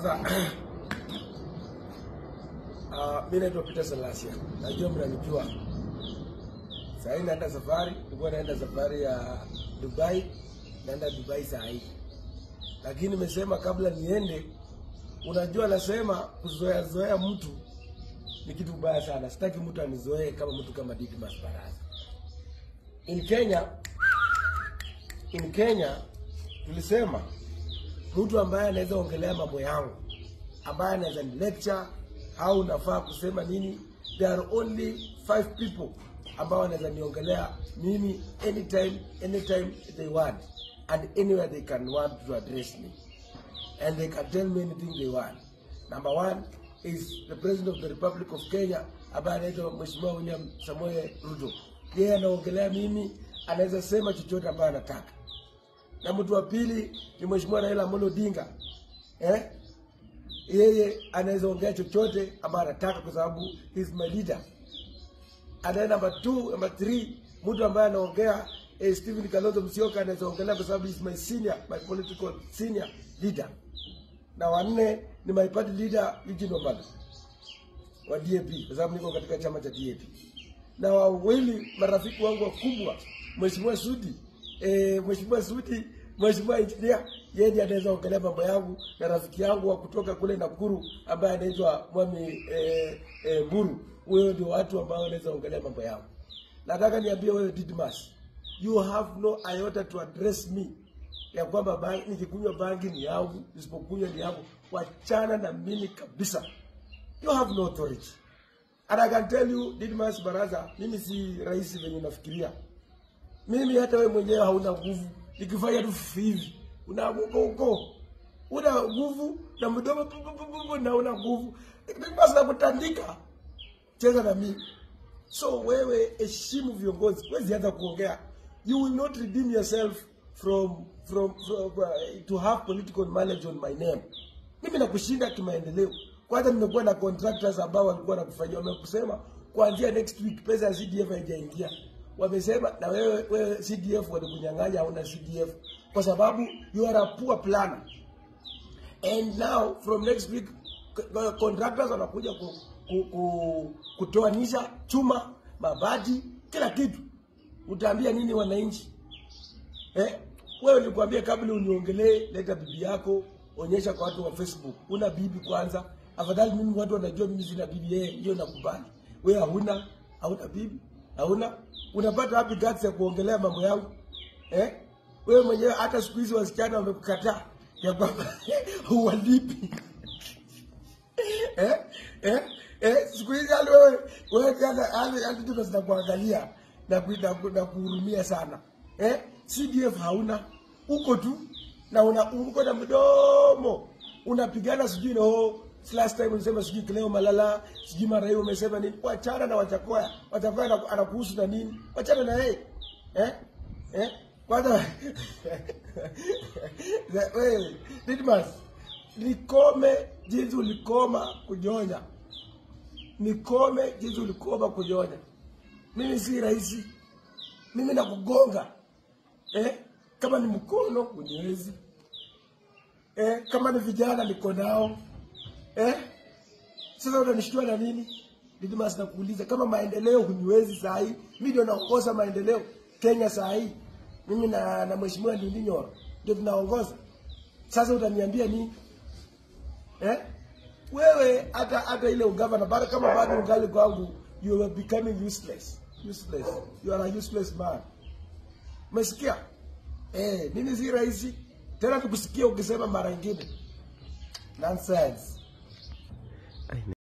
Sasa uh, mi naitwa Peter Salasia, najua mnanijua. Saa hii naenda safari, nilikuwa naenda safari ya Dubai, naenda Dubai saa hii, lakini nimesema kabla niende, unajua, nasema kuzoea zoea mtu ni kitu baya sana. Sitaki mtu anizoee kama mtu kama Didmus Barasa. In Kenya, in Kenya tulisema mtu ambaye anaweza ongelea mambo yangu, ambaye anaweza ni lecture au nafaa kusema nini, there are only five people ambao wanaweza niongelea mimi anytime anytime they want and anywhere they can want to address me and they can tell me anything they want. Number one is the president of the Republic of Kenya ambaye anaitwa Mheshimiwa William Samoei Ruto. Yeye anaongelea mimi, anaweza sema chochote ambayo anataka. Na mtu wa pili ni Mheshimiwa Raila Amolo Odinga. Eh? Yeye anaweza ongea chochote ambayo anataka kwa sababu he is my leader. And then number two, number three, mtu ambaye anaongea eh, Stephen Kalonzo Musyoka anaweza ongelea kwa sababu he is my senior, my political senior leader. Na wanne ni my party leader Eugene Wamalwa wa DAP kwa sababu niko katika chama cha DAP. Na wawili marafiki wangu wakubwa, Mheshimiwa Sudi, eh, Mheshimiwa Sudi, Mheshimiwa Engineer, yeye ndiye anaweza ongelea mambo yangu na rafiki yangu wa kutoka kule Nakuru ambaye anaitwa Mwami eh, eh, Mburu. Huyo ndio watu ambao wanaweza ongelea mambo yangu. Nataka niambie wewe Didmus, you have no iota to address me ya kwamba bangi, nikikunywa bangi ni yangu, nisipokunywa ni yangu. Wachana na mimi kabisa. You have no authority. And I can tell you, Didmus Baraza, mimi si rais venye unafikiria. Mimi hata wewe mwenyewe hauna nguvu. Nikifanya tu hivi, unaanguka huko. Una nguvu na mdomo pu- pu- pu- pu- na una nguvu. Didmus nakutandika. Cheza na mimi. So wewe heshimu viongozi, huwezi anza kuongea. You will not redeem yourself from from, from uh, to have political knowledge on my name. Mimi nakushinda kimaendeleo. Kwanza nimekuwa na contractors ambao walikuwa nakufanyia, wamekusema kuanzia next week pesa ya CDF haijaingia. Wamesema na wewe wewe CDF walikunyang'anya, hauna CDF kwa sababu you are a poor planner. And now from next week c- contractors wanakuja ku, ku, ku, kutoanisha chuma, mabati, kila kitu. Utaambia nini wananchi? Eh? Wewe nilikwambia kabla uniongelee, leta bibi yako, onyesha kwa watu wa Facebook. Una bibi kwanza. Afadhali mimi watu wanajua mimi sina bibi, yeye hiyo nakubali. Wewe hauna, hauna bibi, hauna. Unapata wapi guts ya kuongelea mambo yangu? Eh? Wewe mwenyewe hata siku hizi wasichana wamekukataa ya kwamba huwalipi. eh? Eh? Eh? Siku hizi hali wewe wewe hata hali hali tuko zinakuangalia na ku- na ku- na kuhurumia sana. Eh? CDF hauna uko tu na una uko na mdomo unapigana sijui no last time ulisema sijui Cleo Malala sijui mara hiyo umesema nini wachana na Wachakoya Wachakoya anaku- anakuhusu na nini wachana na yeye eh eh kwanza wewe Didmus nikome jinsi ulikoma kunyonya nikome jinsi ulikoma kunyonya mimi si rahisi mimi nakugonga eh? kama ni mkono uniwezi eh? kama ni vijana niko nao eh? sasa utanishtua na nini Didmus nakuuliza kama maendeleo huniwezi saa hii mi ndio naongoza maendeleo Kenya saa hii mimi na, na mheshimiwa Ndindi Nyoro ndio tunaongoza sasa utaniambia nini eh? wewe hata hata ile ugavana bado kama bado ungali kwangu you are becoming useless useless you are a useless man umesikia eh mimi si rahisi tena tukusikia ukisema mara ingine nonsense